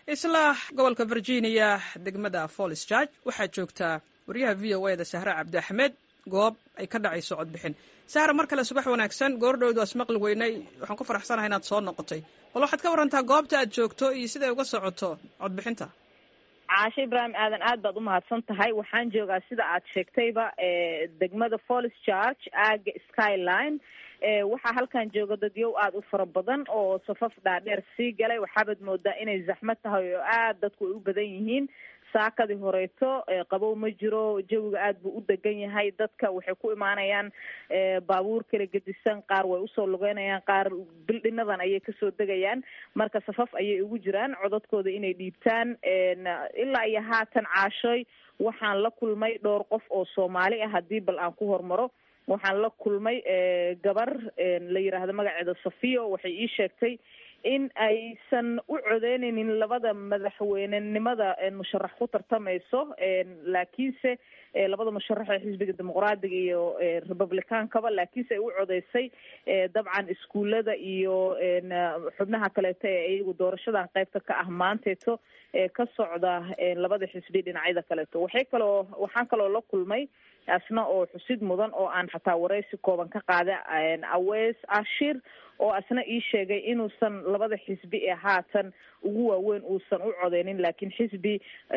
isla gobolka virginia degmada follis george waxaa joogtaa wariyaha v o e da sahre cabdi axmed goob ay ka dhacayso codbixin sahra mar kale subax wanaagsan goordhowd waa ismaqli weynay waxaan ku faraxsanahay inaad soo noqotay bal waxaad ka warantaa goobta aad joogto iyo siday uga socoto codbixinta caashe ibraahim aadan aad baad umahadsan tahay waxaan joogaa sida aad sheegtayba degmada follis george aaga skyline waxaa halkan jooga dadyow aada u fara badan oo safaf dhaadheer sii galay waxaabaad moodaa inay zaxmad tahay oo aad dadku ay u badan yihiin saakadii horeeto qabow ma jiro jawiga aad buu u degan yahay dadka waxay ku imaanayaan baabuur kala gedisan qaar way usoo lugeynayaan qaar bildhinadan ayay kasoo degayaan marka safaf ayay ugu jiraan codadkooda inay dhiibtaan ilaa iyo haatan caashoy waxaan la kulmay dhowr qof oo soomaali ah haddii bal aan ku hormaro waxaan la kulmay gabar la yiraahdo magaceeda safiyo waxay ii sheegtay in aysan u codeyneynin labada madaxweynenimada musharax ku tartamayso laakiinse labada musharax ee xisbiga dimuqraadiga iyo republicaankaba laakiinse ay u codeysay dabcan iskuullada iyo xubnaha kaleeto ee iyagu doorashadan qaybta ka ah maanteeto ee ka socda labada xisbi dhinacyada kaleeto waxay kaloo waxaan kaloo la kulmay asna oo xusid mudan oo aan xataa wareysi kooban ka qaada awees ashir oo asna ii sheegay inuusan labada xisbi ee haatan ugu waaweyn uusan u codeynin laakiin xisbi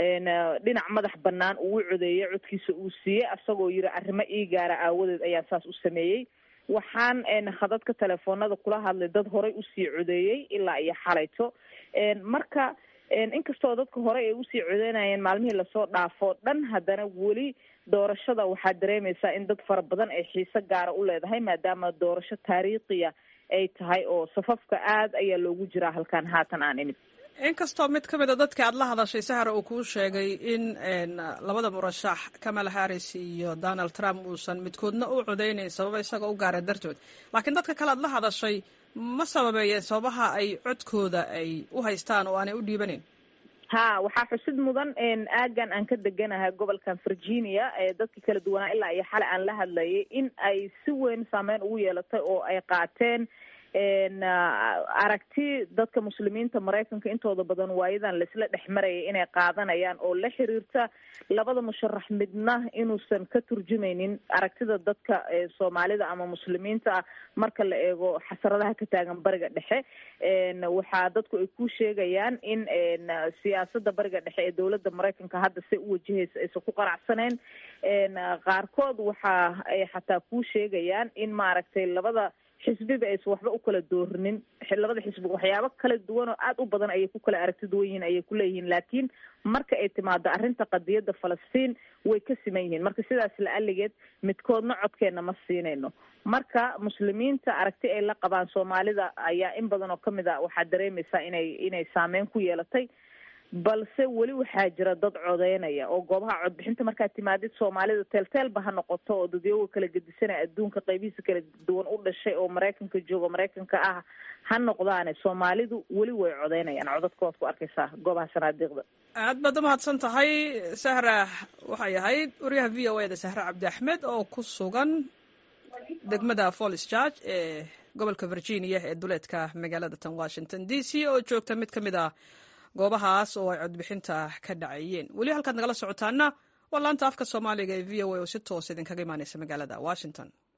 dhinac madax banaan uu u codeeyey codkiisa uu siiyey asagoo yiri arrimo ii gaara aawadeed ayaan saas u sameeyey waxaan khadadka telefoonada kula hadlay dad horey usii codeeyey ilaa iyo xalayto marka inkastoo dadka hore ay usii codeynayeen maalmihii lasoo dhaafo dhan haddana weli doorashada waxaad dareemaysaa in dad fara badan ay xiise gaara u leedahay maadaama doorasho taariikhiya ay tahay oo safafka aad ayaa loogu jiraa halkan haatan aan inib inkastoo mid ka mid a dadka aad la hadashay sahara uu kuu sheegay in labada murashax kamala harris iyo donald trump uusan midkoodna u codeynayn sababa isaga u gaara dartood laakiin dadka kale aad la hadashay ma sababeeyeen sababaha ay codkooda ay u haystaan oo aanay u dhiibanayn ha waxaa xusid mudan aagan aan ka deganahay gobolkan virginia dadka kala duwanaa ilaa iyo xale aan la hadlayay in ay si weyn saameyn ugu yeelatay oo ay qaateen aragti dadka muslimiinta maraykanka intooda badan waayadan laisla dhex marayay inay qaadanayaan oo la xiriirta labada musharax midna inuusan ka turjumaynin aragtida dadka soomaalida ama muslimiinta ah marka la eego xasaradaha ka taagan bariga dhexe waxaa dadku ay ku sheegayaan in siyaasada bariga dhexe ee dowladda maraykanka hadda se u wajahaysa aysan ku qanacsaneyn qaarkood waxa ay xataa ku sheegayaan in maaragtay labada xisbiba aysan waxba u kala doorinin labada xisbi waxyaabo kala duwan oo aada u badan ayay ku kala aragti duwan yihiin ayay kuleeyihiin laakiin marka ay timaado arrinta qadiyadda falastiin way ka siman yihiin marka sidaas la aligeed midkoodna codkeena ma siinayno marka muslimiinta aragti ay la qabaan soomaalida ayaa in badan oo kamid a waxaad dareemaysaa inay inay saameyn ku yeelatay balse weli waxaa jira dad codeynaya oo goobaha codbixinta markaad timaadid soomaalida teelteelba ha noqoto oo dadyoga kala gedisanaya adduunka qaybihiisa kala duwan u dhashay oo maraykanka jooga maraykanka ah ha noqdaane soomaalidu weli way codeynayaan codadkooad ku arkaysaa goobaha sanaadiiqda aad baad umahadsan tahay sahra waxay ahayd wariyaha v o e da sahre cabdi axmed oo ku sugan degmada follis george ee gobolka virginia ee duleedka magaalada tan washington d c oo joogta mid ka mid ah goobahaas oo ay codbixinta ka dhacayeen weli halkaad nagala socotaana waa laanta afka soomaaliga ee v o a oo si toos idinkaga imaaneysa magaalada washington